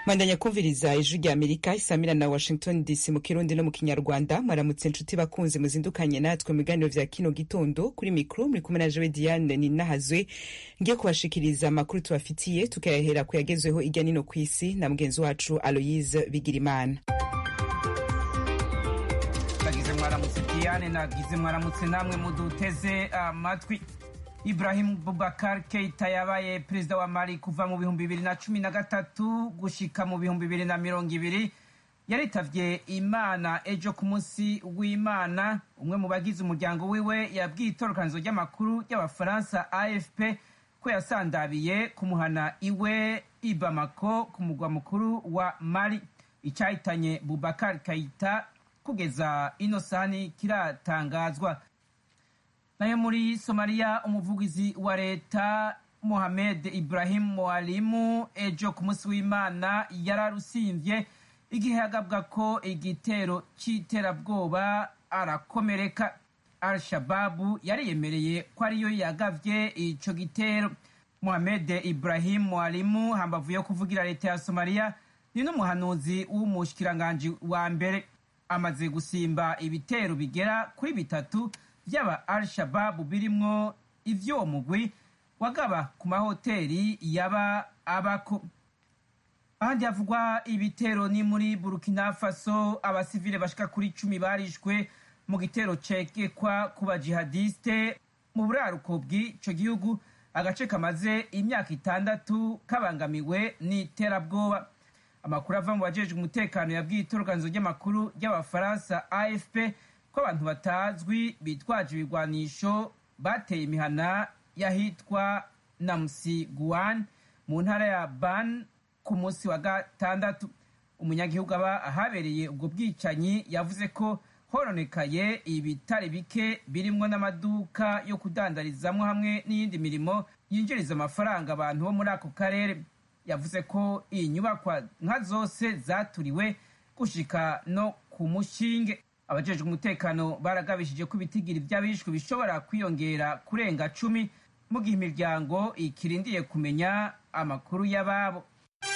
mandanya kumviriza ijwi rya amerika isamira na washington dc mu kirundi no mu kinyarwanda mwaramutse inshuti bakunzi muzindukanye natwe mu biganiro vya kino gitondo kuri mikro muri kumwe na jewe diane ninahazwe ngiye kubashikiriza amakuru tubafitiye tukayahera ku yagezweho irya nino ku isi na mugenzi wacu aloyise bigirimana nagize mwaramutse diane nagize mwaramutse namwe muduteze amatwi ibrahim bubakar keita yabaye perezida wa mali kuva mu bihumbi bibiri na cumi na gatatu gushika mu bihumbi bibiri na mirongo ibiri yaritavye imana ejo ku munsi w'imana umwe mu bagize umuryango wiwe yabwiye itorokanizo ry'amakuru ry'abafaransa afp ko yasandabiye kumuhana iwe i bamako ku mugwa mukuru wa mali icahitanye bubakar keita kugeza ino sani kiratangazwa nayo muri somaliya umuvugizi wa leta mohamed ibrahim mwalimu ejo ku munsi w'imana yararusimvye igihe yagabwa ko igitero c'iterabwoba arakomereka al shababu yariyemereye ko ariyo yagavye ico gitero mohamed ibrahim mwalimu hambavu yo kuvugira leta ya somaliya ni n'umuhanuzi w'umushikiranganji wa mbere amaze gusimba ibitero bigera kuri bitatu vy'aba al shababu birimwo ivy'uwo mugwi wagaba ku mahoteli yaba abako ahandi havugwa ibitero ni muri burkina faso abasivile bashika kuri cumi barishwe mu gitero cekekwa ku bajihadiste mu buraruko bw'ico gihugu agace kamaze imyaka itandatu kabangamiwe n'iterabwoba amakuru ava mu bajejwe umutekano yabwiye itoroganizo ry'amakuru ry'abafaransa afp ko abantu batazwi bitwaje ibigwanisho bateye imihana y'ahitwa namusiguan mu ntara ya ban ku munsi wa gatandatu umunyagihugu aba ahabereye ubwo bwicanyi yavuze ko horonekaye ibitare bike birimwo n'amaduka yo kudandarizamwo hamwe n'iyindi mirimo yinjiriza amafaranga abantu bo muri ako karere yavuze ko iyi nyubakwa nka zose zaturiwe gushika no ku mushinge abajejwe umutekano baragabishije ko ibitigiri vy'abishwe bishobora kwiyongera kurenga cumi mu gihe imiryango ikirindiye kumenya amakuru y'ababo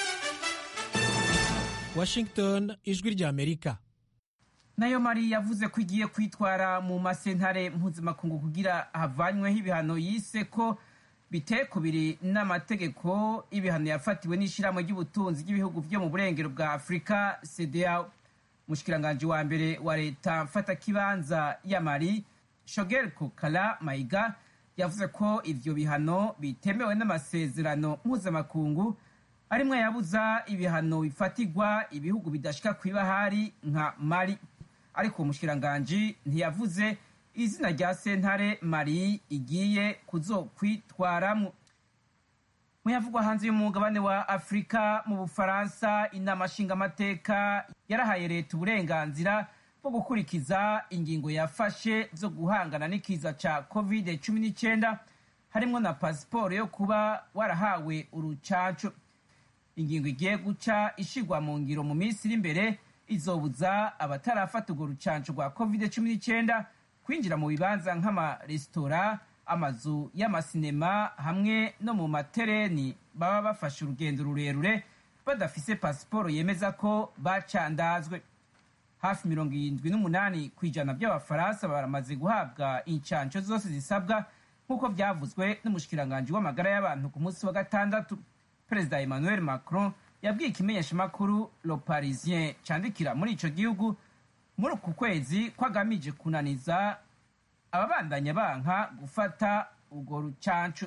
washington ijwi rya amerika nayo mari yavuze ko igiye kwitwara mu masentare mpuzamakungu kugira havanyweho ibihano yise ko biteye kubiri n'amategeko ibihano yafatiwe n'ishirahamwe ry'ubutunzi ry'ibihugu vyo mu burengero bwa afurika cdao umushikiranganji wa mbere wa leta mfatakibanza ya mali shogel kokala mayiga yavuze ko ivyo bihano bitemewe n'amasezerano mpuzamakungu arimwo yabuza ibihano bifatirwa ibihugu bidashika kw'ibahari nka mali ariko uwo mushikiranganji ntiyavuze izina rya sentare mari igiye kuzokwitwaramwo muyavugwa hanze y'umugabane wa afurika mu bufaransa inama nshingamateka yarahaye leta uburenganzira bwo gukurikiza ingingo yafashe zo guhangana n'ikiza ca covid cumi n'icyenda harimwo na pasiporo yo kuba warahawe urucanco ingingo igiye guca ishigwa mu ngiro mu minsi iri imbere izobuza abatarafata urwo rucanco rwa covid cumi n'icyenda kwinjira mu bibanza nk'amaresitora amazu y'amasinema hamwe no mu matereni baba bafashe urugendo rurerure badafise pasiporo yemeza ko bacandazwe hafi mirongo irindwi n'umunani ku ijana by'abafaransa baramaze guhabwa incanco zose zisabwa nk'uko byavuzwe n'umushikiranganji w'amagara y'abantu ku munsi wa gatandatu perezida emmanuel macron yabwiye ikimenyeshamakuru le parisien candikira muri ico gihugu muri uku kwezi ko agamije kunaniza ababandanya banka gufata urwo rucancu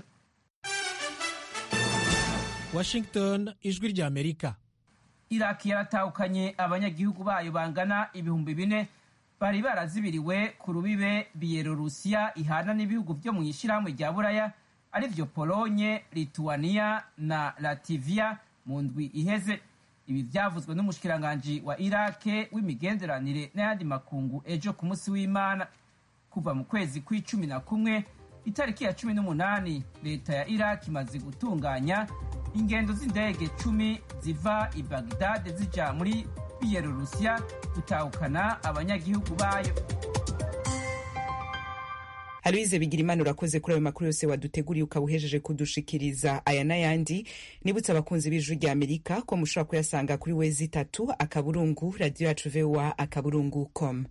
washington ijwi rya amerika iraki yaratahukanye abanyagihugu bayo bangana ibihumbi bine bari barazibiriwe ku rubibe biyelorusiya ihana n'ibihugu vyo mu ishirahamwe rya buraya arivyo polonye lituania na lativia mu ndwi iheze ibi vyavuzwe n'umushikiranganji wa irake w'imigenderanire n'ayandi makungu ejo ku munsi w'imana kuva mu kwezi kw'icumi na kumwe itariki ya cumi n'umunani leta ya iraki imaze gutunganya ingendo z'indege cumi ziva i bagdade zija muri biyelorusiya gutahukana abanyagihugu bayo aloise bigirimana urakoze kuri ayo makuru yose waduteguriye ukaba uhejeje kudushikiriza aya n'ayandi nibutse abakunzi b'ijwi rya amerika ko mushobora kuyasanga kuri wezi itatu akaburungu radiyo yacu voa akaburungu com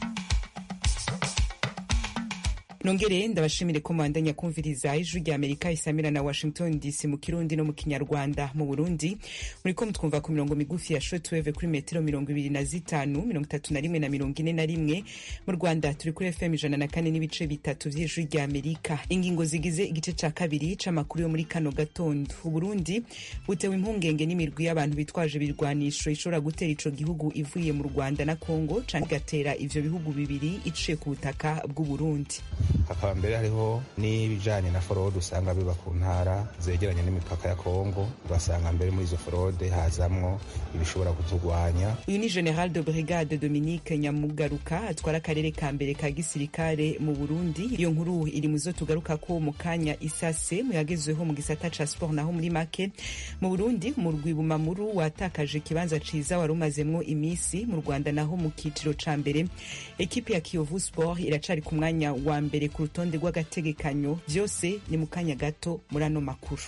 nongere ndabashimire ko mwandanya kumviriza ijwi rya amerika isamira na washington dc mu kirundi no mu kinyarwanda mu burundi muriko mutwumva ku mirongo migufi ya shortwave kuri metero mirongo ibiri na zitanu mirongo itatu na rimwe na mirongo ine na rimwe mu rwanda turi kuri fm ijana na kane n'ibice bitatu vy'ijwi rya amerika ingingo zigize igice ca kabiri c'amakuru yo muri kano gatondo uburundi butewe impungenge n'imirwi y'abantu bitwaje ibirwanisho ishobora gutera ico gihugu ivuye mu rwanda na congo canke igatera ivyo bihugu bibiri iciye ku butaka bw'uburundi hakaba mbere hariho n'ibijanye na forode usanga biba ku ntara zegeranye n'imipaka ya kongo ugasanga mbere muri izo forode hazamwo ibishobora kuturwanya uyu ni general de brigade dominique nyamugaruka atwara akarere ka mbere ka gisirikare mu burundi iyo nkuru iri muzo tugaruka ko mu kanya isase muyagezweho mu gisata ca sport naho muri make mu burundi umurwi bumamuru watakaje ikibanza ciza wari umazemwo imisi mu rwanda naho mu kiciro ca mbere ekipi ya kiyovu sport iracari ku mwanya wa mbere ku rutonde rw'agategekanyo byose ni mu kanya gato muri ano makuru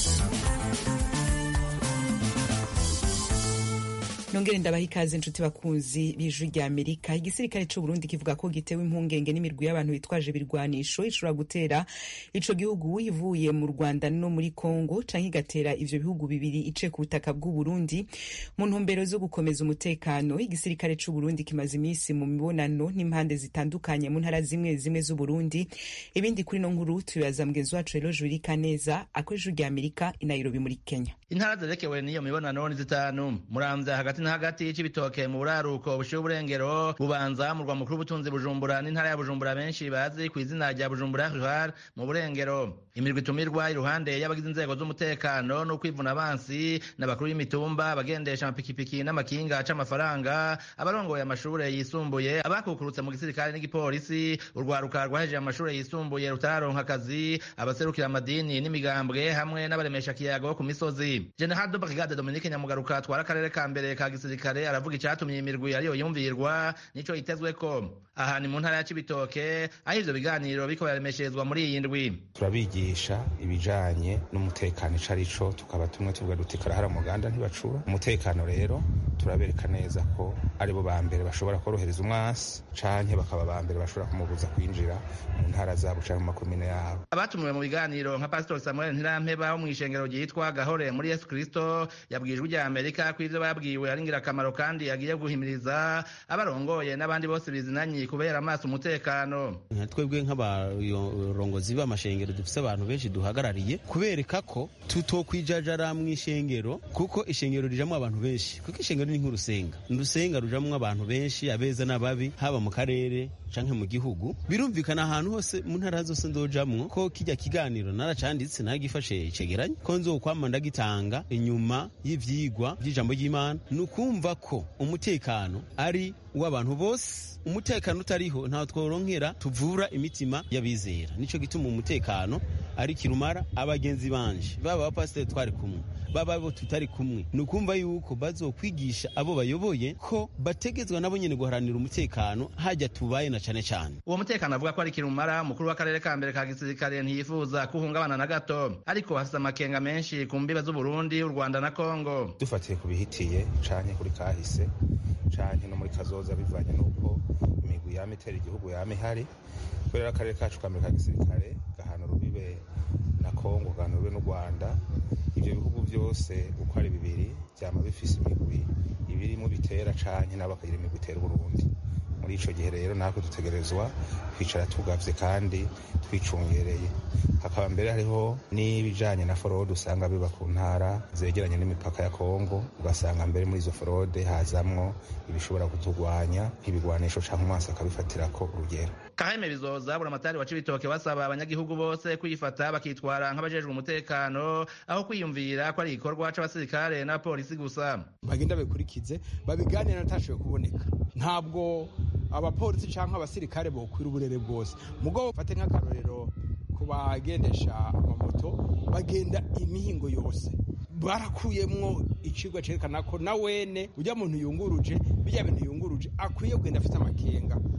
nongere ndabaha ikaze inshuti bakunzi b'ijwi rya amerika igisirikare c'u burundi kivuga ko gitewe impungenge n'imirwi y'abantu bitwaje ibirwanisho ishobora gutera ico gihugu ivuye mu rwanda no muri congo canke igatera ivyo bihugu bibiri ice ku butaka bw'u burundi mu ntumbero zo gukomeza umutekano igisirikare c'u burundi kimaze imisi mu mibonano n'impande zitandukanye mu ntara zimwe zimwe z'u burundi ibindi kuri no nkuru tubibaza mugenzi wacu rero jurika neza ako ijwi rya amerika i nairobi muri kenya intara zerekewe n'iyo mibonano ni zitanu muramvya hagati na hagati c'ibitoke mu buraruko bushiye uburengero bubanza murwa mukuru w'ubutunzi bujumbura n'intara ya bujumbura benshi bazi ku izina rya bujumbura ruhar mu burengero imirwi itumirwa iruhande y'abagize inzego z'umutekano no kwivuna abansi n'abakuru y'imitumba abagendesha amapikipiki n'amakinga c'amafaranga abarongoye amashure yisumbuye abakukurutse mu gisirikare n'igipolisi urwaruka rwahejeje amashure yisumbuye rutararonka akazi abaserukira amadini n'imigambwe hamwe n'abaremesha kiyago ku misozi general de brigade dominique nyamugaruka atwara akarere ka mbere ka gisirikare aravuga icatumye iyi mirwi ariyo yumvirwa nico yitezweko aha ni mu ntara ya cibitoke aho ivyo biganiro biriko biraremesherezwa muri iyi ndwi turabigisha ibijanye n'umutekano ico arico tukaba tumwe tuvuga duti karahara muganda ntibacura umutekano rero turabereka neza ko aribo ba mbere bashobora korohereza umwasi canke bakaba ba mbere bashobora kumubuza kwinjira mu ntara zabo canke mu makomine yabo abatumiwe mu biganiro nka pastor samuel ntirampeba wo mw'ishengero ryitwa gahore muri yesu kristo yabwijwe rya amerika ko ivyo babwiwe ari ingirakamaro kandi agiye guhimiriza abarongoye n'abandi bose bizinanyi kubera amaso umutekano twebwe nk'abarongozi b'amashengero dufise abantu benshi duhagarariye kubereka ko tutokwijajara mw'ishengero kuko ishengero rijamwo abantu benshi kuko ishengero ni nk'urusenga urusenga rujamwo abantu benshi abeza n'ababi haba mu karere canke mu gihugu birumvikana ahantu hose mu ntara zose ndojamwo ko kijya kiganiro naracanditse nagifashe icegeranye ko nzokwama ndagitanga inyuma y'ivyigwa vy'ijambo ry'imana ni ukumva ko umutekano ari w'abantu bose umutekano utariho ntaho tworonkera tuvura imitima y'abizera nico gituma umutekano ari kirumara abagenzi banje baba abapasiteri twari kumwe baba abo tutari kumwe ni ukumva yuko bazokwigisha abo bayoboye ko bategezwa nabo nyene guharanira umutekano hajya tubaye na cane cane uwo mutekano avuga ko ari kirumara umukuru w'akarere ka mbere ka gisirikare ntiyifuza kuhungabana na gato ariko hafise amakenga menshi ku mbibe z'uburundi u rwanda na kongo dufatiye ku bihitiye canke kuri kahise canke no muri kazoza bivanye n'uko imigwi yama itera igihugu yama ihari kubera akarere kacu ka mbere ka gisirikare gahana urubibe na kongo gahana urubibe n'u rwanda ivyo bihugu vyose uko ari bibiri vyama bifise imigwi ibirimwo bitera canke nabo bakagira imigwi itera uburundi muri ico gihe rero natwe dutegerezwa kwicara tugavye kandi twicungereye hakaba mbere hariho n'ibijanye na forode usanga biba ku ntara zegeranye n'imipaka ya kongo ugasanga mbere muri izo forode hazamwo ibishobora kuturwanya nk'ibigwanisho canke umwasi akabifatirako urugero kaheme bizoza buramatari wa cibitoke basaba abanyagihugu bose kwifata bakitwara nk'abajejwe umutekano aho kwiyumvira ko ari igikorwa c'abasirikare n'abapolisi gusa bagenda babikurikize babiganira natashoboye kuboneka ntabwo abapolisi canke abasirikare bokwira uburere bwose mugabo fate nk'akarorero ku bagendesha amamoto bagenda imihingo yose barakuyemwo icigwa cerekana ko na wene urya muntu yunguruje birya bintu yunguruje akwiye kugenda afite amakenga hanyuma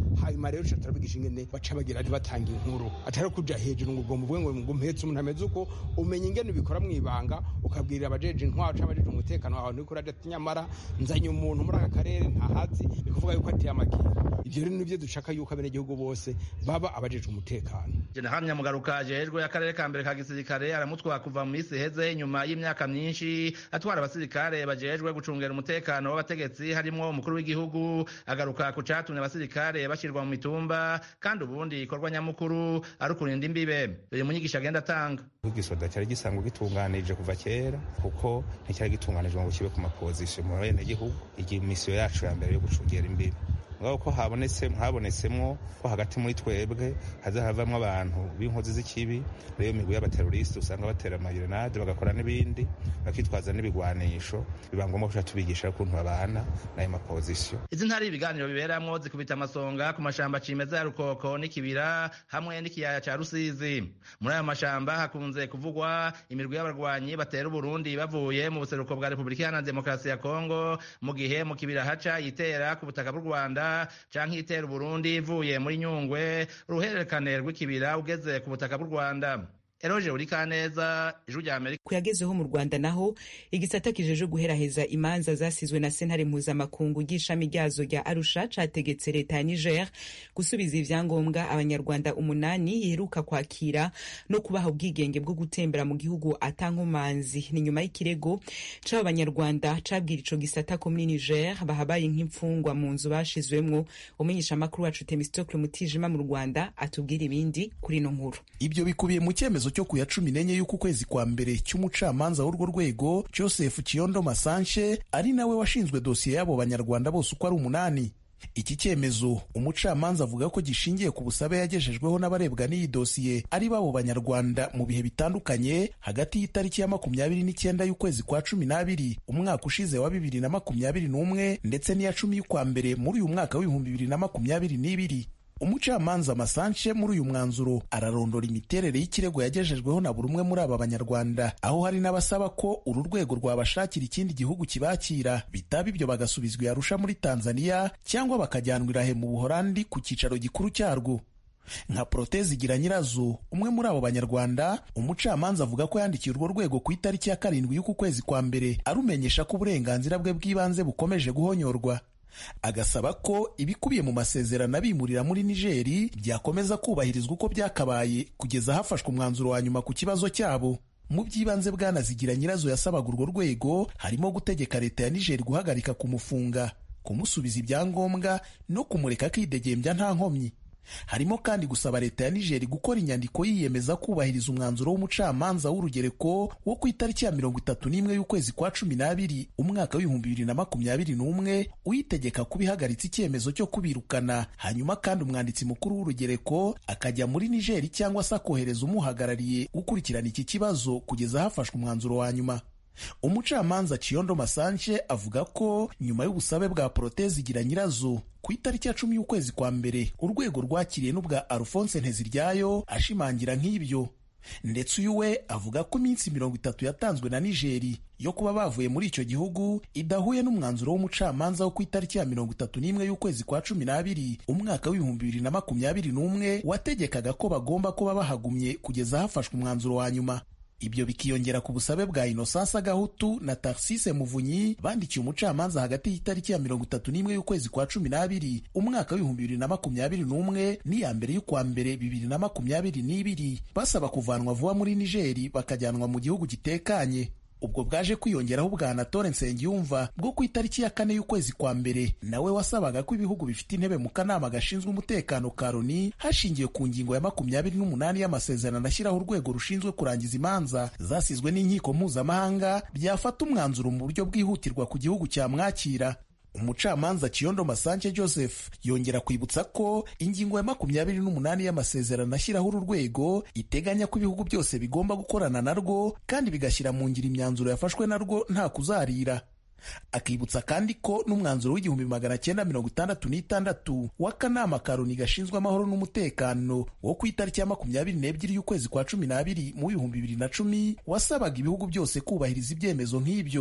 hanyuma rero tuca turabigisha ingene baca bagira batanga inkuru atari kuja hejuru ngo ugomba uvuge ngo ngo mpetse umuntu ameze uko umenya ingene ubikora mwibanga ukabwirira abajeje intwaro cyangwa abajeje umutekano wawe niko uraja ati nyamara nzanye umuntu muri aka karere ntahazi ni kuvuga yuko ateye amakira ivyo rero nivyo dushaka yuko abenegihugu bose baba abajeje umutekano Jenerali Nyamugaruka ajejwe akarere ka mbere ka gisirikare aramutwara kuva mu misi iheze nyuma y'imyaka myinshi atwara abasirikare bajejwe gucungera umutekano w'abategetsi harimwo umukuru w'igihugu agaruka ku catumye abasirikare bashirwa mu mitumba kandi ubundi ikorwa nyamukuru ari ukurinda imbibe biri mu nyigisho agenda atanga igisoda cyari gisanzwe gitunganije kuva kera kuko nticyari gitunganijwe ngo kibe ku mapozisiyo mu bene gihugu iyi misiyo yacu ya mbere yo gucungera imbibe ngaho ko habonetse habonetsemwo ko hagati muri twebwe haza havamwo abantu b'inkozi z'ikibi rero imigwi y'abateroriste usanga batera amagerenade bagakora n'ibindi bakitwaza n'ibigwanisho biba ngombwa kuca tubigisha ukuntu babana n'ayo mapozisiyo izi ntari ibiganiro biberamwo zikubita amasonga ku mashamba cimeza ya rukoko n'ikibira hamwe n'ikiyaya ca rusizi muri ayo mashamba hakunze kuvugwa imirwi y'abarwanyi batera uburundi bavuye mu buseruko bwa repubulika iharanira demokarasi ya kongo mu gihe mu kibira haca yitera ku butaka bw'u rwanda canke itera uburundi ivuye muri nyungwe uruhererekane rw'ikibira ugeze ku butaka bw'u rwanda eroje urikaneza ijwi rya amerika kuyagezeho mu rwanda naho igisata kijeje guheraheza imanza zasizwe na sentare mpuzamakungu ry'ishami ryazo rya arusha categetse leta ya niger gusubiza ivyangombwa abanyarwanda umunani iheruka kwakira no kubaha ubwigenge bwo gutembera mu gihugu atankomanzi ni nyuma y'ikirego c'abo banyarwanda cabwira ico gisata ko muri niger bahabaye nk'imfungwa mu nzu bashizwemwo umenyeshamakuru wacu temistokle mutijima mu rwanda atubwira ibindi kuri ino nkuru ibyo bikubiye mu cyemezo cyo ku ya cumi n'enye y'uku kwezi kwa mbere cy'umucamanza w'urwo rwego joseph kiyondo masanche ari nawe washinzwe dosiye y'abo banyarwanda bose uko ari umunani iki cyemezo umucamanza avuga ko gishingiye ku busabe yagejejweho n'abarebwa n'iyi dosiye ari babo banyarwanda mu bihe bitandukanye hagati y'itariki ya makumyabiri n'icyenda y'ukwezi kwa cumi n'abiri umwaka ushize wa bibiri na makumyabiri n'umwe ndetse n'iya cumi y'ukwa mbere muri uyu mwaka w'ibihumbi bibiri na makumyabiri n'ibiri umucamanza masanche muri uyu mwanzuro ararondora imiterere y'ikirego yagejejweho na buri umwe muri aba banyarwanda aho hari n'abasaba ko uru rwego rwabashakira ikindi gihugu kibakira bitaba ibyo bagasubizwa yarusha muri tanzania cyangwa bakajyanwa irahe mu buhorandi ku cyicaro gikuru cyarwo nka protezi igira nyirazo umwe muri abo banyarwanda umucamanza avuga ko yandikiye urwo rwego ku itariki ya karindwi y'uku kwezi kwa mbere arumenyesha ko uburenganzira bwe bw'ibanze bukomeje guhonyorwa agasaba ko ibikubiye mu masezerano abimurira muri nigeri byakomeza kubahirizwa uko byakabaye kugeza hafashwe umwanzuro wa nyuma ku kibazo cyabo mu by'ibanze bwanazigira nyirazo yasabaga urwo rwego harimo gutegeka leta ya nigeri guhagarika kumufunga kumusubiza ibyangombwa no kumureka akidegembya nta nkomyi harimo kandi gusaba leta ya nigeri gukora inyandiko yiyemeza kubahiriza umwanzuro w'umucamanza w'urugereko wo ku itariki ya mirongo itatu n'imwe y'ukwezi kwa cumi n'abiri umwaka w'ibihumbi bibiri na makumyabiri n'umwe uyitegeka kuba ihagaritse icyemezo cyo kubirukana hanyuma kandi umwanditsi mukuru w'urugereko akajya muri nigeri cyangwa se akohereza umuhagarariye gukurikirana iki kibazo kugeza hafashwe umwanzuro wa nyuma umucamanza Chiyondo Masanche avuga ko nyuma y'ubusabe bwa Protezi igira nyirazo ku itariki ya cumi y'ukwezi kwa mbere urwego rwakiriye n'ubwa Alphonse Nteziryayo ashimangira nk'ibyo ndetse uyu we avuga ko iminsi mirongo itatu yatanzwe na Nigeri yo kuba bavuye muri icyo gihugu idahuye n'umwanzuro w'umucamanza wo ku itariki ya mirongo itatu n'imwe y'ukwezi kwa cumi n'abiri umwaka w'ibihumbi bibiri na makumyabiri n'umwe wategekaga ko bagomba kuba bahagumye kugeza hafashwe umwanzuro wa nyuma ibyo bikiyongera ku busabe bwa Innocence Gahutu na Tarsise Muvunyi bandikiye umucamanza hagati y'itariki ya mirongo itatu n'imwe y'ukwezi kwa cumi n'abiri umwaka w'ibihumbi bibiri na makumyabiri n'umwe n'iya mbere y'ukwa mbere bibiri na makumyabiri n'ibiri basaba kuvanwa vuba muri Nigeri bakajyanwa mu gihugu gitekanye ubwo bwaje kwiyongeraho ubwa Anatole Nsengiyumva bwo ku itariki ya kane y'ukwezi kwa mbere nawe wasabaga ko ibihugu bifite intebe mu kanama gashinzwe umutekano ka Loni hashingiwe ku ngingo ya makumyabiri n'umunani y'amasezerano ashyiraho urwego rushinzwe kurangiza imanza zasizwe n'inkiko mpuzamahanga byafata umwanzuro mu buryo bwihutirwa ku gihugu cyamwakira umucamanza Kiyondo Masanche Joseph yongera kwibutsa ko ingingo ya makumyabiri n'umunani y'amasezerano ashyiraho uru rwego iteganya ko ibihugu byose bigomba gukorana narwo kandi bigashyira mu ngiro imyanzuro yafashwe narwo nta kuzarira akibutsa kandi ko n'umwanzuro w'igihumbi magana cyenda mirongo itandatu n'itandatu w'akanama ka Loni gashinzwe amahoro n'umutekano wo ku itariki ya makumyabiri n'ebyiri y'ukwezi kwa cumi n'abiri mu bihumbi bibiri na cumi wasabaga ibihugu byose kubahiriza ibyemezo nk'ibyo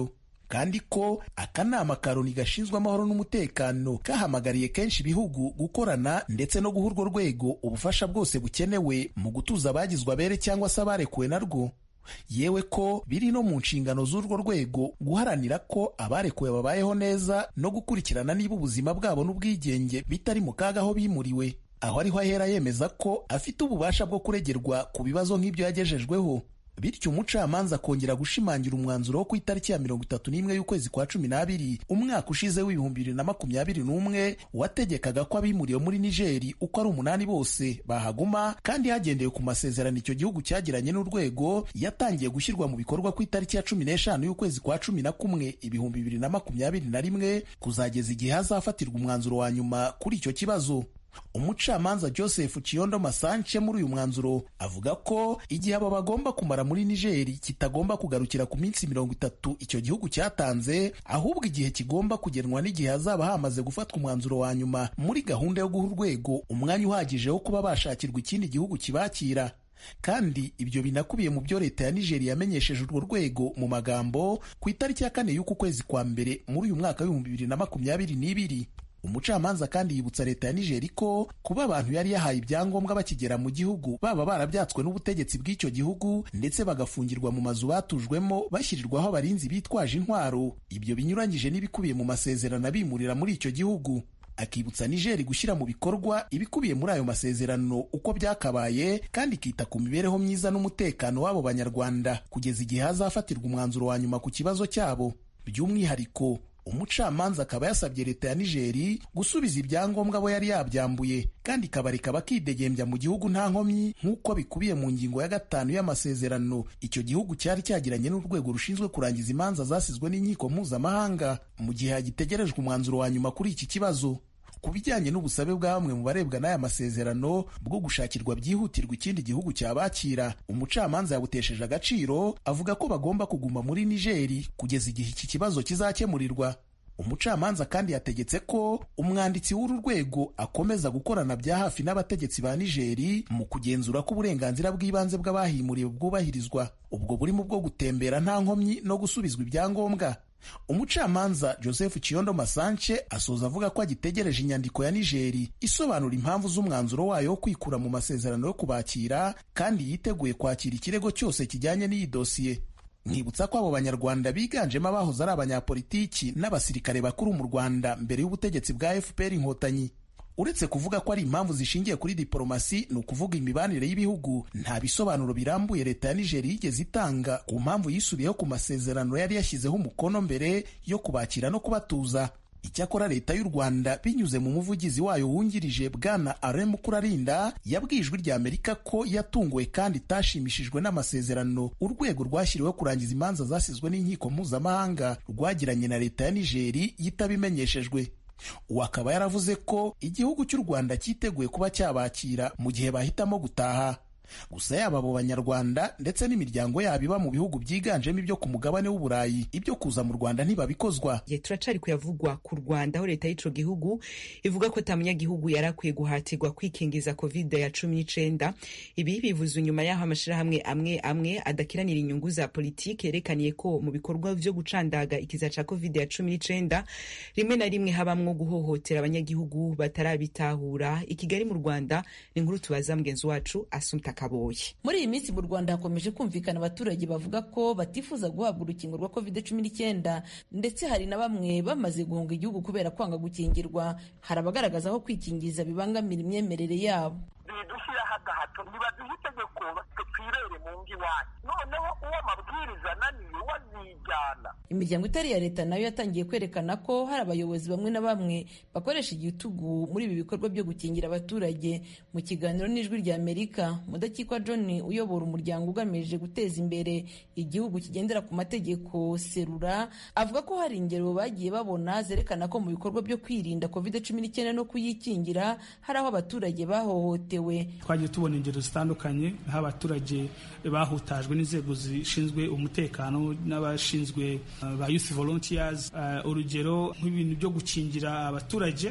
kandi ko akanama ka loni gashinzwe amahoro n'umutekano kahamagariye kenshi ibihugu gukorana ndetse no guha urwo rwego ubufasha bwose bukenewe mu gutuza abagizwe abere cyangwa se abarekuwe narwo yewe ko biri no mu nshingano z'urwo rwego guharanira ko abarekuwe babayeho neza no gukurikirana niba ubuzima bwabo n'ubwigenge bitari mu kaga aho bimuriwe aho ariho ahera yemeza ko afite ububasha bwo kuregerwa ku bibazo nk'ibyo yagejejweho bityo umucamanza akongera gushimangira umwanzuro wo ku itariki ya mirongo itatu n'imwe y'ukwezi kwa cumi n'abiri umwaka ushize w'ibihumbi bibiri na makumyabiri n'umwe wategekaga ko abimuriwe muri nigeri uko ari umunani bose bahaguma kandi hagendewe ku masezerano icyo gihugu cyagiranye n'urwego yatangiye gushyirwa mu bikorwa ku itariki ya cumi n'eshanu y'ukwezi kwa cumi na kumwe ibihumbi bibiri na makumyabiri na rimwe kuzageza igihe hazafatirwa umwanzuro wa nyuma kuri icyo kibazo umucamanza joseph kiyondo masanche muri uyu mwanzuro avuga ko igihe abo bagomba kumara muri nigeri kitagomba kugarukira ku minsi mirongo itatu icyo gihugu cyatanze ahubwo igihe kigomba kugenwa n'igihe hazaba hamaze gufatwa umwanzuro wa nyuma muri gahunda yo guha urwego umwanya uhagije wo kuba bashakirwa ikindi gihugu kibakira kandi ibyo binakubiye mu byo leta ya nigeri yamenyesheje urwo rwego mu magambo ku itariki ya kane y'uku kwezi kwa mbere muri uyu mwaka w'ibihumbi bibiri na makumyabiri n'ibiri umucamanza kandi yibutsa leta ya nigeri ko kuba abantu yari yahaye ibyangombwa bakigera mu gihugu baba barabyatswe n'ubutegetsi bw'icyo gihugu ndetse bagafungirwa mu mazu batujwemo bashyirirwaho abarinzi bitwaje intwaro ibyo binyuranyije n'ibikubiye mu masezerano abimurira muri icyo gihugu akibutsa nigeri gushyira mu bikorwa ibikubiye muri ayo masezerano uko byakabaye kandi ikita ku mibereho myiza n'umutekano w'abo banyarwanda kugeza igihe hazafatirwa umwanzuro wa nyuma ku kibazo cyabo by'umwihariko umucamanza akaba yasabye leta ya nigeri gusubiza ibyangombwa abo yari yabyambuye kandi ikabareka bakidegembya mu gihugu nta nkomyi nk'uko bikubiye mu ngingo ya gatanu y'amasezerano icyo gihugu cyari cyagiranye n'urwego rushinzwe kurangiza imanza zasizwe n'inkiko mpuzamahanga mu gihe hagitegerejwe umwanzuro wa nyuma kuri iki kibazo ku bijyanye n'ubusabe bwa bamwe mu barebwa n'aya masezerano bwo gushakirwa byihutirwa ikindi gihugu cyabakira umucamanza yabutesheje agaciro avuga ko bagomba kuguma muri nigeri kugeza igihe iki kibazo kizakemurirwa umucamanza kandi yategetse ko umwanditsi w'uru rwego akomeza gukorana bya hafi n'abategetsi ba nigeri mu kugenzura ko uburenganzira bw'ibanze bw'abahimuriwe bwubahirizwa ubwo burimo bwo gutembera nta nkomyi no gusubizwa ibyangombwa umucamanza joseph kiyondo masanche asoza avuga ko agitegereje inyandiko ya nigeri isobanura impamvu z'umwanzuro wayo wo kwikura mu masezerano yo kubakira kandi yiteguye kwakira ikirego cyose kijyanye n'iyi dosiye nkibutsa ko abo banyarwanda biganjemo abahoze ari abanyapolitiki n'abasirikare bakuru mu rwanda mbere y'ubutegetsi bwa fpr inkotanyi uretse kuvuga ko ari impamvu zishingiye kuri diporomasi ni ukuvuga imibanire y'ibihugu nta bisobanuro birambuye leta ya nigeri yigeze itanga ku mpamvu yisubiyeho ku masezerano yari yashyizeho umukono mbere yo kubakira no kubatuza icyakora leta y'u rwanda binyuze mu muvugizi wayo wungirije bwana alain mukurarinda yabwiye ijwi rya amerika ko yatunguwe kandi itashimishijwe n'amasezerano urwego rwashyiriweho kurangiza imanza zasizwe n'inkiko mpuzamahanga rwagiranye na leta ya nigeri yitabimenyeshejwe uwo akaba yaravuze ko igihugu cy'u rwanda cyiteguye kuba cyabakira mu gihe bahitamo gutaha gusa yaba abo banyarwanda ndetse n'imiryango yabo iba mu bihugu byiganjemo ibyo ku mugabane w'uburayi ibyo kuza mu rwanda ntibabikozwa ye turacari kuyavugwa ku rwanda aho leta y'ico gihugu ivuga ko ta munyagihugu yari akwiye guhatirwa kwikingiza covid ya cumi n'icenda ibi bivuze inyuma y'aho amashirahamwe amwe amwe adakiranira inyungu za politiki yerekaniye ko mu bikorwa vyo gucandaga ikiza ca covid ya cumi n'icenda rimwe na rimwe habamwo guhohotera abanyagihugu batarabitahura i kigali mu rwanda ni inkuru tubaza mugenzi wacu asumta kaboye muri iyi minsi mu rwanda hakomeje kumvikana abaturage bavuga ko batifuza guhabwa urukingo rwa covid cumi n'icyenda ndetse hari na bamwe bamaze guhunga igihugu kubera kwanga gukingirwa hari abagaragaza aho kwikingiza bibangamira imyemerere yabo bidushyiraho agahato ntibaduhe itegeko twirere mu ngo iwanyu noneho uwo amabwiriza ananiye wazijyana imiryango itari iya leta nayo yatangiye kwerekana ko hari abayobozi bamwe na bamwe bakoresha igitugu muri ibi bikorwa byo gukingira abaturage mu kiganiro n'ijwi rya amerika mudakikwa john uyobora umuryango ugamije guteza imbere igihugu kigendera ku mategeko serura avuga ko hari ingero bagiye babona zerekana ko mu bikorwa byo kwirinda covid cumi n'icyenda no kuyikingira hari aho abaturage bahohotewe twagiye tubona ingero zitandukanye aho abaturage bahutajwe n'inzego zishinzwe umutekano n'abashinzwe ba youth volunteers urugero nk'ibintu byo gukingira abaturage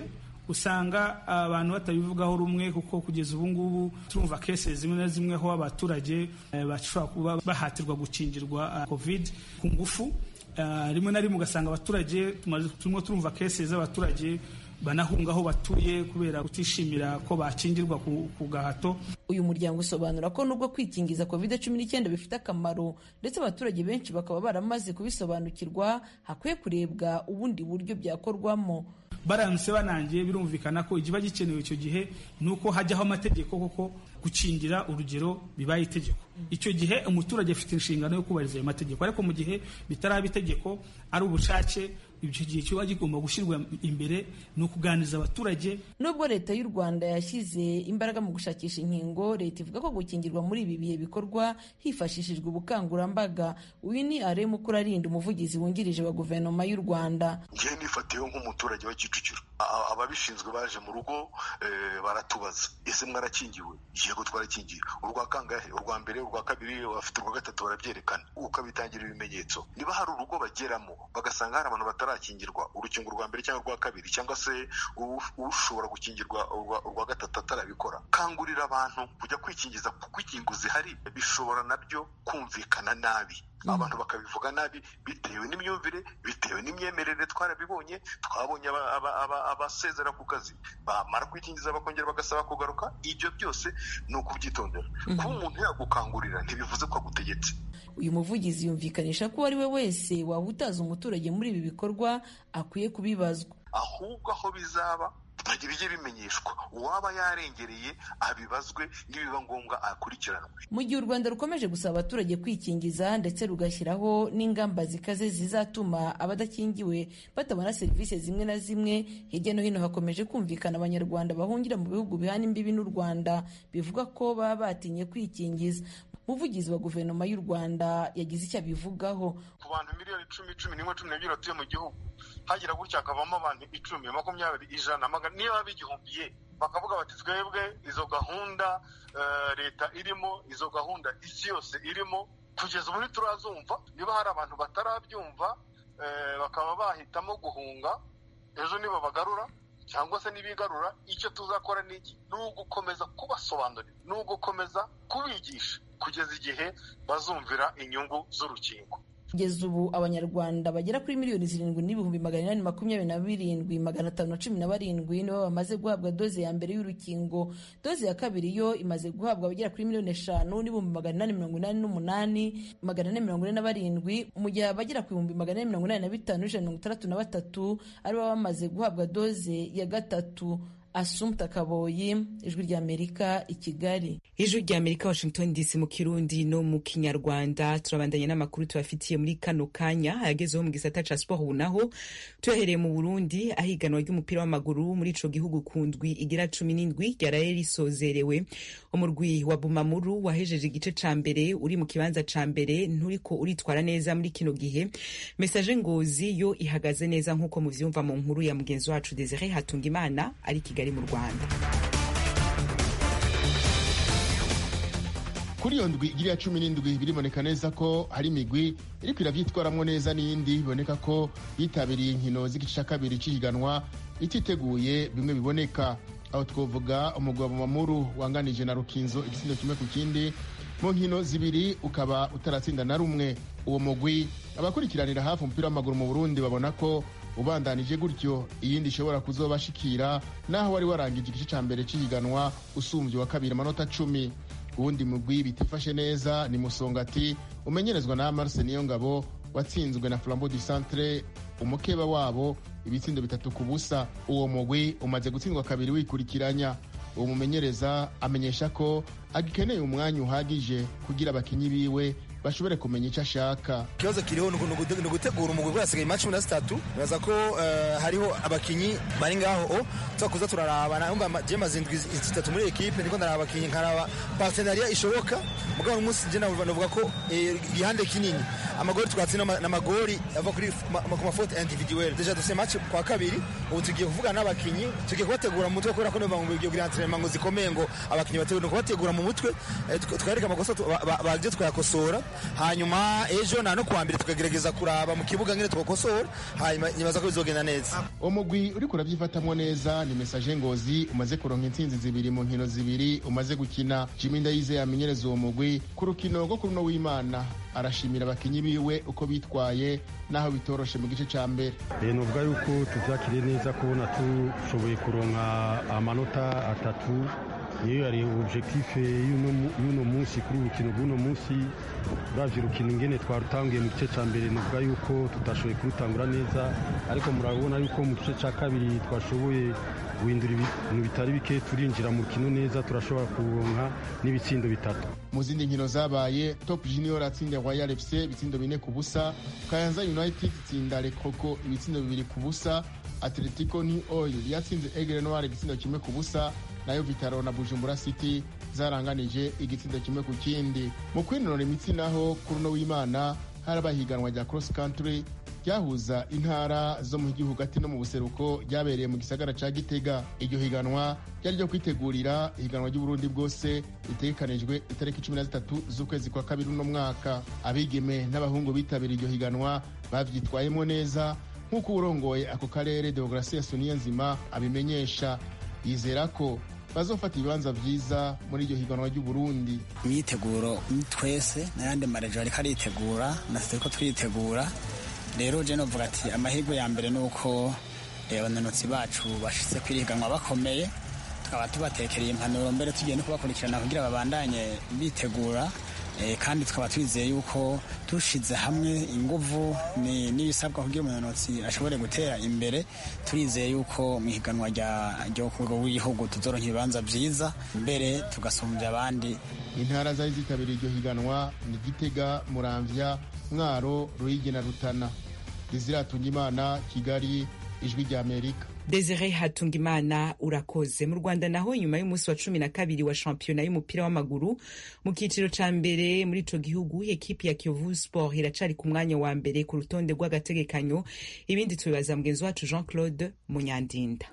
usanga abantu batabivugaho rumwe kuko kugeza ubu ngubu turumva kese zimwe na zimwe aho abaturage bashobora kuba bahatirwa gukingirwa covid ku ngufu rimwe na rimwe ugasanga abaturage turimo turumva kese z'abaturage banahunga aho batuye kubera kutishimira ko bakingirwa ku gahato uyu muryango usobanura ko nubwo kwikingiza covid cumi n'icyenda bifite akamaro ndetse abaturage benshi bakaba baramaze kubisobanukirwa hakwiye kurebwa ubundi buryo byakorwamo baramutse banangiye birumvikana ko ikiba gikenewe icyo gihe ni uko hajyaho amategeko koko gukingira urugero bibaye itegeko icyo gihe umuturage afite inshingano yo kubahiriza ayo mategeko ariko mu gihe bitaraba itegeko ari ubushake icyo gihe kiba kigomba gushyirwa imbere ni ukuganiriza abaturage nubwo leta y'u rwanda yashyize imbaraga mu gushakisha inkingo leta ivuga ko gukingirwa muri ibi bihe bikorwa hifashishijwe ubukangurambaga uyu ni aremu kurarinda umuvugizi wungirije wa guverinoma y'u rwanda ngewe nifatiyeho nk'umuturage wa kicukiro ababishinzwe baje mu rugo baratubaza ese mwarakingiwe yego twarakingiwe urwa kangahe urwa mbere urwa kabiri bafite urwa gatatu barabyerekana ukabitangira ibimenyetso niba hari urugo bageramo bagasanga hari abantu batarakingirwa urukingo rwa mbere cyangwa urwa kabiri cyangwa se ushobora gukingirwa urwa gatatu atarabikora kangurira abantu kujya kwikingiza kuko inkingo zihari bishobora nabyo kumvikana nabi abantu bakabivuga nabi bitewe n'imyumvire bitewe n'imyemerere twarabibonye twabonye abasezera ku kazi bamara kwikingiza bakongera bagasaba kugaruka ibyo byose ni ukubyitondera kuba umuntu yagukangurira ntibivuze ko agutegetse uyu muvugizi yumvikanisha ko uwo ari we wese waba utazi umuturage muri ibi bikorwa akwiye kubibazwa ahubwo aho bizaba bijye bimenyeshwa uwaba yarengereye abibazwe nibiba ngombwa akurikiranwe mu gihe u rwanda rukomeje gusaba abaturage kwikingiza ndetse rugashyiraho n'ingamba zikaze zizatuma abadakingiwe batabona serivisi zimwe na zimwe hirya no hino hakomeje kumvikana abanyarwanda bahungira mu bihugu bihana imbibi n'u rwanda bivuga ko baba batinye kwikingiza umuvugizi wa guverinoma y'u rwanda yagize icyo abivugaho ku bantu miliyoni icumi cumi n'imwe cumi n'ebyiri batuye mu gihugu hagira gutya hakavamo abantu icumi makumyabiri ijana niba bigihumbiye bakavuga bati twebwe izo gahunda leta irimo izo gahunda isi yose irimo kugeza ubu ntiturazumva niba hari abantu batarabyumva bakaba bahitamo guhunga ejo niba bagarura cyangwa se n'ibigarura icyo tuzakora ni iki ni ugukomeza kubasobanurira ni ugukomeza kubigisha kugeza igihe bazumvira inyungu z'urukingo kugeza ubu abanyarwanda bagera kuri miliyoni zirindwi n'ibihumbi magana inani makumyabiri na birindwi magana atanu na cumi na barindwi nibo bamaze guhabwa doze ya mbere y'urukingo doze ya kabiri yo imaze guhabwa abagera kuri miliyoni eshanu n'ibihumbi magana inani mirongo inani n'umunani magana ane mirongo ine na barindwi mu gihe abagera ku bihumbi magana ane mirongo inani na bitanu n'ijana mirongo itandatu na batatu aribo bamaze guhabwa doze ya gatatu asumta kaboyi ijwi ry'amerika i kigali ijwi ry'amerika washington dc mu kirundi no mu kinyarwanda turabandanya n'amakuru tubafitiye muri kano kanya ayagezeho mu gisata ca siporo ubu naho tuyahereye mu burundi aho iganwa ry'umupira w'amaguru muri ico gihugu ku ndwi igira cumi n'indwi ryaraye risozerewe umurwi wa bumamuru wahejeje igice ca mbere uri mu kibanza ca mbere nturiko uritwara neza muri kino gihe mesaje ngozi yo ihagaze neza nk'uko muvyumva mu nkuru ya mugenzi wacu desire hatungimana ari kigali mu rwanda kuri iyo ndwi igira cumi n'indwi biriboneka neza ko hari imigwi iriko iravyitwaramwo neza n'iyindi biboneka ko yitabiriye inkino z'igice ca kabiri c'ihiganwa ititeguye bimwe biboneka aho twovuga umugwi wa mamuru wanganije na rukinzo igitsindo kimwe ku kindi mu nkino zibiri ukaba utaratsinda na rumwe uwo mugwi abakurikiranira hafi umupira w'amaguru mu burundi babona ko ubandanije gutyo iyindi ishobora kuzobashikira naho wari warangije igice ca mbere c'ihiganwa usumvye wa kabiri amanota cumi uwundi mugwi bitifashe neza ni musongati umenyerezwa na marse niyo ngabo watsinzwe na flambeau du centre umukeba wabo ibitsindo bitatu ku busa uwo mugwi umaze gutsindwa kabiri wikurikiranya uwo mumenyereza amenyesha ko agikeneye umwanya uhagije kugira abakinyi biwe bashobore kumenya icyo ashaka ikibazo kiriho ni ugutegura umugwi kuko hasigaye imaci cumi na zitatu bibaza ko hariho abakinyi bari ngaho tuza kuza turaraba numva je maze indwi zitatu muri ekipe ndiko ndaraba abakinyi nkaraba partenariat ishoboka mugabo umunsi je navuga ko igihande kinini amagori twatsinda n'amagori ava kuri ku mafote individuel deja dufise match kwa kabiri ubu tugiye kuvugana n'abakinyi tugiye kubategura mu mutwe kubera ko niba ngo bigiye kugira entraînement ngo zikomeye ngo abakinyi bategura kubategura mu mutwe twareka amakosa bagje twayakosora hanyuma ejo na no kuwa mbere tukagerageza kuraba mu kibuga ngene twakosora hanyuma nibaza ko bizogenda neza umugwi uriko urabyifatamwo neza ni mesaje ngozi umaze kuronka intsinzi zibiri mu nkino zibiri umaze gukina jimi ndayizeye amenyereza uwo mugwi ku rukino rwo kuri uno w'imana arashimira abakinyi biwe uko bitwaye naho bitoroshe mu gice ca mbere nuvuga yuko tuvyakiriye neza kubona dushoboye kuronka amanota atatu niyo yari objectif y'uno munsi kuri urukino rw'uno munsi uravye urukino ingene twarutanguye mu gice ca mbere nuvuga yuko tutashoboye kurutangura neza ariko murabona yuko mu gice ca kabiri twashoboye guhindura ibintu bitari bike turinjira mu rukino neza turashobora kuronka n'ibitsindo bitatu mu zindi nkino zabaye top junior atsinda royal fc ibitsindo bine ku busa kayanza united itsinda lekoko ibitsindo bibiri ku busa atletico new oil yatsinze egre noir igitsindo kimwe ku busa nayo vitaro na bujumbura city zaranganije igitsindo kimwe ku kindi mu kwinonora imitsi naho kuri uno w'imana haraba higanwa rya cross country ryahuza intara zo mu gihugu hagati no mu buseruko ryabereye mu gisagara ca gitega iryo higanwa ryari ryo kwitegurira ihiganwa ry'uburundi bwose ritegekanijwe itariki cumi na zitatu z'ukwezi kwa kabiri uno mwaka abigeme n'abahungu bitabiriye iryo higanwa bavyitwayemo neza nk'uko uwurongoye ako karere deograsiya soniya nzima abimenyesha yizera ko bazofata ibibanza vyiza muri iryo higanwa ry'uburundi imyiteguro twese n'ayandi marejo ariko aritegura natwe turiko turitegura rero je novuga ati amahirwe ya mbere ni uko abananutsi bacu bashitse kwirihiganwa bakomeye tukaba tubatekereye impanuro mbere tugiye no kubakurikirana kugira babandanye bitegura kandi tukaba twizeye yuko dushize hamwe inguvu n'ibisabwa kugira umunanutsi ashobore gutera imbere turizeye yuko mu ihiganwa ryo ku rwego rw'igihugu tuzoronka ibibanza vyiza mbere tugasumbya abandi intara zari zitabiriye iryo higanwa ni gitega muramvya mwaro ruyigi na rutana deziratunga imana kigali ijwi rya amerika Desire Hatungimana urakoze mu Rwanda naho nyuma y'umunsi wa cumi na kabiri wa shampiyona y'umupira w'amaguru mu cyiciro ca mbere muri ico gihugu ekipi ya Kiyovu Sport iracari ku mwanya wa mbere ku rutonde rw'agategekanyo ibindi tubibaza mugenzi wacu Jean Claude Munyandinda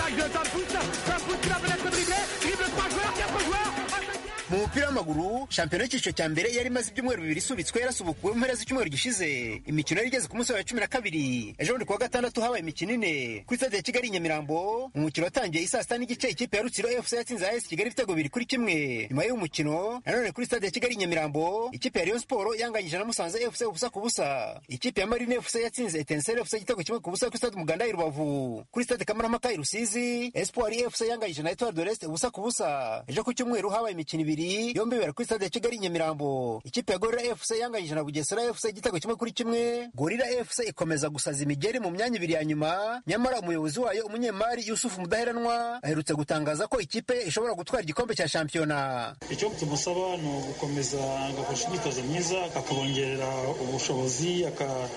mu mupira w'amaguru shampiyona y'icyiciro cya mbere yari imaze ibyumweru bibiri isubitswe yarasubukuwe mu mpera z'icyumweru gishize imikino yari igeze ku munsi wa cumi na kabiri ejo bundi kuwa gatandatu habaye imikino ine kuri stade ya kigali i nyamirambo umukino watangiye isaa sita n'igice ikipe ya rutsiro fc yatsinze as kigali ibitego bibiri kuri kimwe nyuma y'uwo mukino nanone kuri stade ya kigali i nyamirambo ikipe ya rayon sport yanganyije na musanze fc ubusa ku busa ikipe ya marine fc yatsinze etenseri fc igitego kimwe ku busa kuri stade umuganda i rubavu kuri stade kamarampaka i rusizi espoir fc yanganyije na etoile de l'est ubusa ku busa ejo ku cyumweru habaye imikino ibiri yombi bibera kuri stade ya kigali nyamirambo ikipe ya gorira fc yanganyije na bugesera fc igitego kimwe kuri kimwe gorira fc ikomeza gusaza imigeri mu myanya ibiri ya nyuma nyamara umuyobozi wayo umunyemari yusufu mudaheranwa aherutse gutangaza ko ikipe ishobora gutwara igikombe cya shampiyona icyo tumusaba ni ugukomeza agakoresha imyitozo myiza akabongerera ubushobozi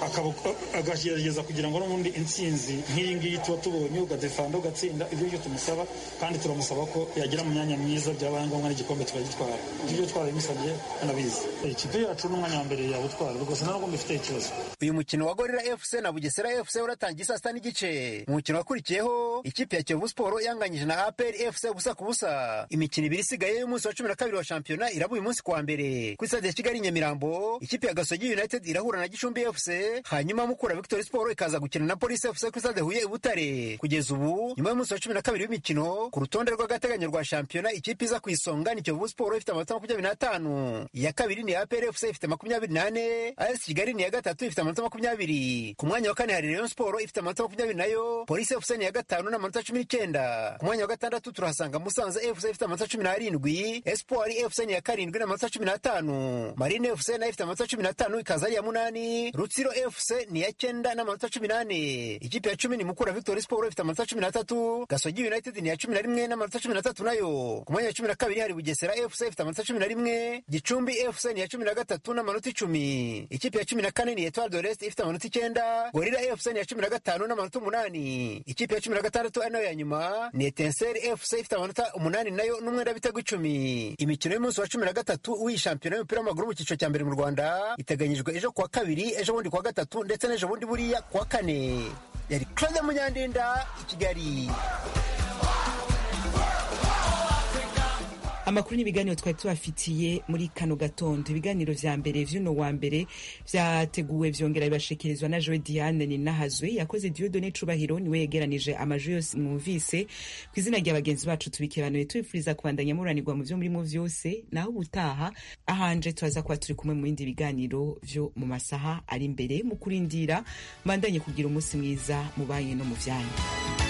akagerageza kugira ngo n'ubundi intsinzi nk'iyi ngiyi tuba tubonye ugadefanda ugatsinda ibyo byo tumusaba kandi turamusaba ko yagira mu myanya myiza byabaye ngombwa n'igikombe tukagitwara ibyo twarabimusabye anabizi ikipe yacu n'umwanya wa mbere yawutwara rwose nta nubwo mbifite ikibazo uyu mukino wa gorira fc na bugesera fc uratangiye saa sita n'igice mu mukino wakurikiyeho ikipe ya kiyovu siporo yanganyije na apr fc ubusa ku busa imikino ibiri isigaye y'umunsi wa cumi na kabiri wa shampiyona iraba uyu munsi kuwa mbere kuri stade ya kigali nyamirambo ikipe ya gasogi united irahura na gicumbi fc hanyuma mukura victory siporo ikaza gukina na polisi fc kuri stade huye i butare kugeza ubu nyuma y'umunsi wa cumi na kabiri w'imikino ku rutonde rw'agateganyo rwa shampiyona ikipe iza ku isonga ni kiyovu siporo ifite amanota makumyabiri n'atanu iya kabiri ni apr fc ifite makumyabiri n'ane as kigali ni iya gatatu ifite amanota makumyabiri ku mwanya wa kane hari rayon siporo ifite amanota makumyabiri nayo polisi fc ni iya gatanu n'amanota cumi n'icyenda ku mwanya wa gatandatu turahasanga musanze fc ifite amanota cumi n'arindwi espoir fc ni iya karindwi n'amanota cumi n'atanu marine fc nayo ifite amanota cumi n'atanu ikaza ari iya munani rutsiro fc ni iya cyenda n'amanota cumi n'ane ikipe ya cumi ni mukura victory siporo ifite amanota cumi n'atatu gasogi united ni iya cumi na rimwe n'amanota cumi n'atatu nayo ku mwanya wa cumi na kabiri hari bugesera fc ifite amanota cumi na rimwe gicumbi fc ni iya cumi na gatatu n'amanota icumi ikipe ya cumi na kane ni etoile de l'est ifite amanota icyenda gorira fc ni iya cumi na gatanu n'amanota umunani ikipe ya cumi na gatandatu ari nayo ya nyuma ni etenseri fc ifite amanota umunani nayo n'umwenda w'ibitego icumi imikino y'umunsi wa cumi na gatatu w'iyi shampiyona y'umupira w'amaguru mu cyiciro cya mbere mu rwanda iteganyijwe ejo kuwa kabiri ejo bundi kuwa gatatu ndetse n'ejo bundi buriya kuwa kane yari claude munyandinda i kigali amakuru n'ibiganiro twari tubafitiye muri kano gatondo ibiganiro vya mbere vy'uno wa mbere vyateguwe vyongera bibashikirizwa na joe diane ninahazwe yakoze diodone cubahiro niwe yegeranije amajwi yose mwumvise ku izina rya bagenzi bacu tubikebanuye tubifuriza kubandanya muranirwa mu vyo murimo vyose naho ubutaha ahanje turaza kuba turi kumwe mu bindi biganiro vyo mu masaha ari imbere mu kurindira mbandanye kugira umunsi mwiza mu banyu no mu vyanyu